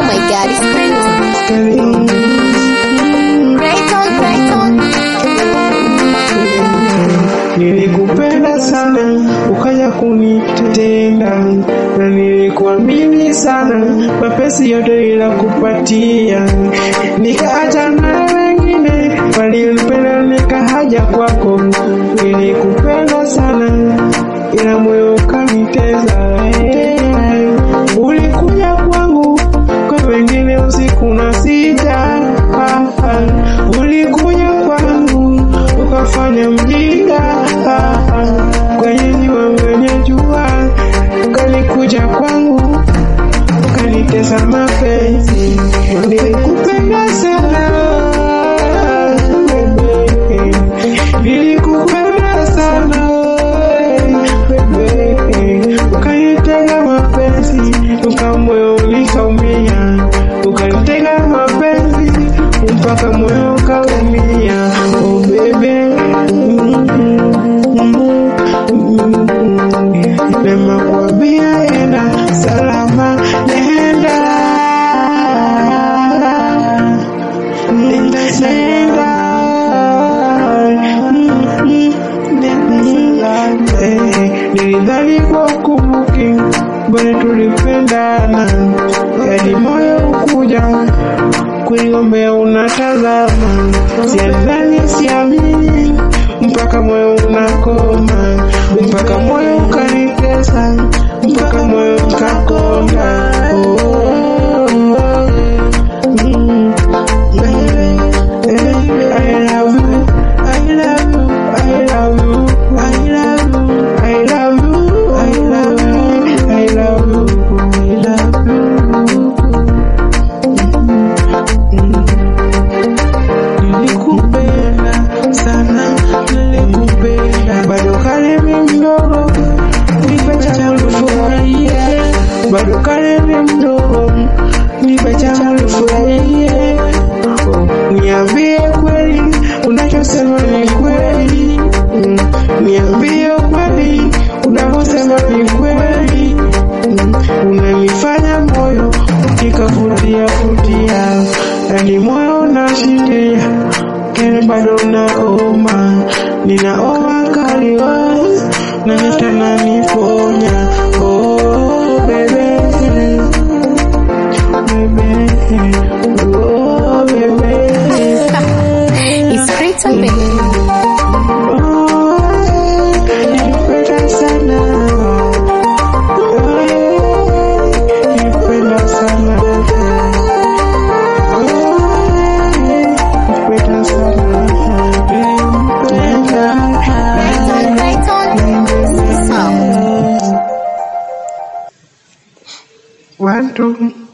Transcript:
my god, it's crazy. Rayton, Rayton. Nilikupenda sana ukaja kunitenda, na nilikuamini sana, mapesi yote ila kupatia, nikaacha na wengine walinipenda, nikahaja kwako. Nilikupenda sana ila moyo ukaniteza, eh, ulikuja kwangu kwa wengine usiku na sita, ah, ah, ulikuja kwangu ukafanya mjinga ah, ah, kwenye jua kwenye jua ukalikuja kwangu ukanitesa mapenzi nilikupenda sana bebe nilikupenda sana bebe ukanitega mapenzi ukamoyo ulikaumia ukanitega mapenzi mpaka moyo ukaumia oh bebe Nema kwambia enda salama nenda nenda nenda Eh, nilidhani kwa ukumbuki bali tulipendana hadi moyo ukuja kuiombea unatazama siadhani siamini mpaka moyo unakoma mpaka moyo ukanitesa mpaka moyo ukakonda oh, oh, oh. Mm. I love you, I love you, I love you, I love you, I love you, I love you, I love you, I love you. Nilikupenda sana, nilikupenda bado kale mi mdogo, nipe changu nifurahie, bado kale mi mdogo, nipe changu nifurahie. Niambie kweli, unachosema ni kweli. Mm, Niambie kweli, unavyosema ni kweli. Mm, Unanifanya moyo ukikavutia vutia, yani moyo unashitia, kile bado naoma, ninaoma kaliwa na hata naniponya. Oh, baby, baby, oh, baby. It's Rayton, baby. Nipenda sana. Nipenda sana. Nipenda sana. Rayton, Rayton. Sound. One, two.